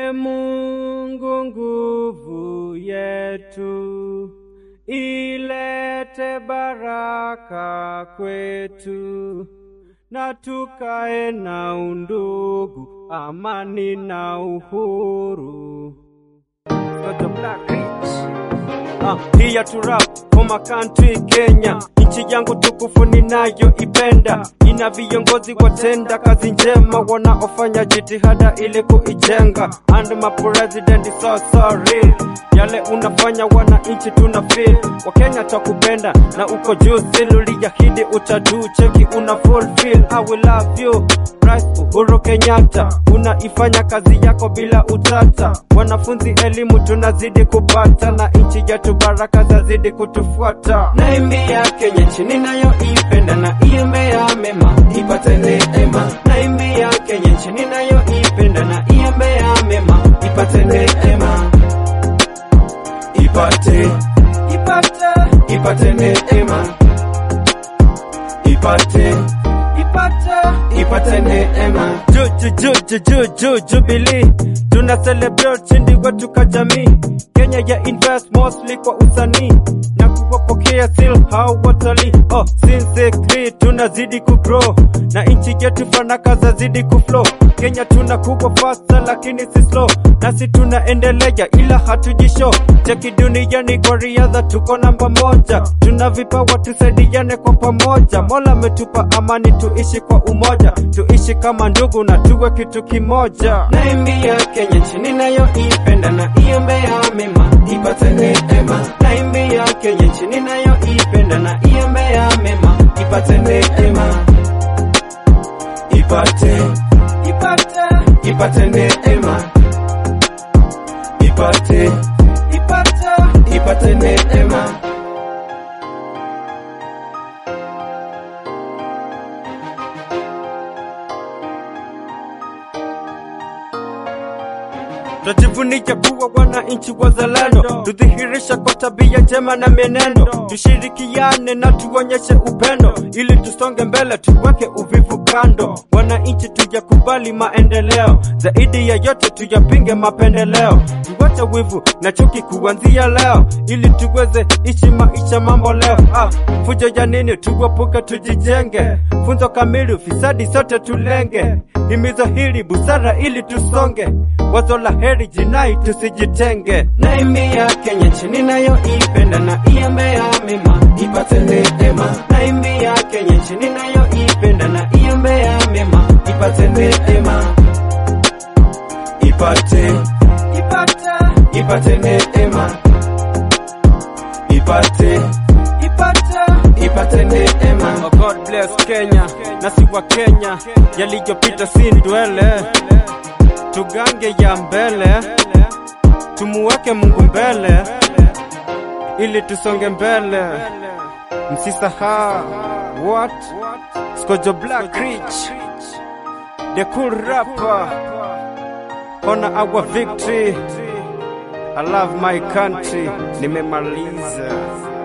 E Mungu nguvu yetu, ilete baraka kwetu, na tukae na undugu, amani na uhuru. Got the Black Rich. Ah, here to rap for my country Kenya, nchi yangu tukufu ninayoipenda, ina viongozi watenda kazi njema wanaofanya jitihada ili kuijenga, and my president is so sorry, yale unafanya wananchi tuna feel, Wakenya takupenda na uko juu, siluliahidi utadu, cheki una fulfill, I will love you Rais Uhuru Kenyatta, unaifanya kazi yako bila utata. Wanafunzi elimu tunazidi kupata, na nchi yetu baraka zazidi kutufuata. Naimbia Kenya nchi ninayoipenda, na iembea mema ipate neema. Naimbia Kenya nchi ninayoipenda, na iembea mema ipate neema, ipate ipate ipate neema, ipate ipate ipate neema. Ju- ju- ju- ju- ju- ju- Jubilee tuna celebrate chindi wetu ka jamii. Kenya ya invest mostly kwa usanii na kuwapokea still hao watalii. Oh, sincerely tunazidi kugrow na nchi yetu fanaka zazidi kuflow. Kenya tuna kubwa faster lakini si slow, nasi tunaendelea ila hatujishow. Cheki duniani kwa riadha tuko namba moja, tuna vipawa tusaidiane kwa pamoja. Mola ametupa amani, tuishi kwa umoja, tuishi kama ndugu na tuwe kitu kimoja. Naimbia Kenya nchi ninayoipenda na iombea mema ipate neema. Naimbia Kenya nchi ninayoipenda na iombea mema ipate neema, ipate ipate ipate neema, ipate ipate ipate neema. Twajivunia kuwa wananchi wazalendo, tudhihirisha kwa tabia njema na mienendo, tushirikiane na tuonyeshe upendo, ili tusonge mbele, tuweke uvivu kando. Wananchi tuyakubali maendeleo, zaidi ya yote tuyapinge mapendeleo, tuwache wivu na chuki kuanzia leo, ili tuweze ishi maisha mambo leo. Ah, fujo ya nini? Tuepuke, tujijenge, funzo kamili, ufisadi sote tulenge, himizo hili busara ili tusonge wazo la heri jinai tusijitenge. Naimbia Kenya nchi ninayoipenda na iembea mema ipate neema. Naimbia Kenya nchi ninayoipenda na iembea mema ipate neema, ipate ipate ipate neema, ipate ipate ipate neema. Oh God bless Kenya, nasi wa Kenya, yaliyopita si ndwele tugange ya mbele, tumuweke Mungu mbele, ili tusonge mbele. Msisahau what Skojo Black Rich, the cool rapper, honor our victory. I love my country. Nimemaliza.